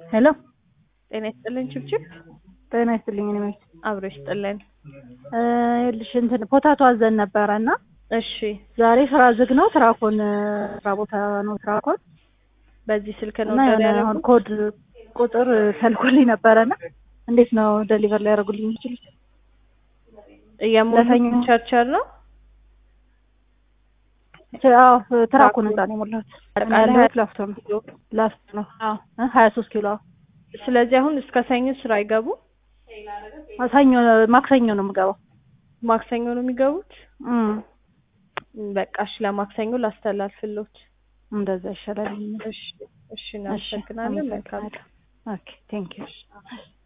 ሄሎ ጤና ይስጥልን ችብችብ ጤና ይስጥልኝ። እኔ መች አብሮ ይስጥልን። ይኸውልሽ እንትን ፖታቶ አዘን ነበረ እና እሺ ዛሬ ስራ ዝግ ነው። ትራኮን ስራ ቦታ ነው ትራኮን በዚህ ስልክ ነው እና ኦርደር የሆነ አሁን ያደረጉት? ኮድ ቁጥር ተልኮልኝ ነበረ እና እንዴት ነው ደሊቨር ሊያደርጉልኝ የሚችሉት? የሙሉ ለሰኞ- ቸርቸር ነው አዎ ትራኩን እዛ ነው የሞላሁት። አጠቃላይ ያለሁት ላፍቶ ነው ላፍቶ ነው። አዎ ሀያ ሶስት ኪሎ አዎ። ስለዚህ አሁን እስከ ሰኞ ስራ አይገቡ ሰኞ ማክሰኞ ነው የምገባው። ማክሰኞ ነው የሚገቡት እም፣ በቃ እሺ ለማክሰኞ ላስተላልፍሎት እንደዛ ይሻላል። እሺ እሺ እናመሰግናለን መልካም ኦኬ ቴንክ ዩ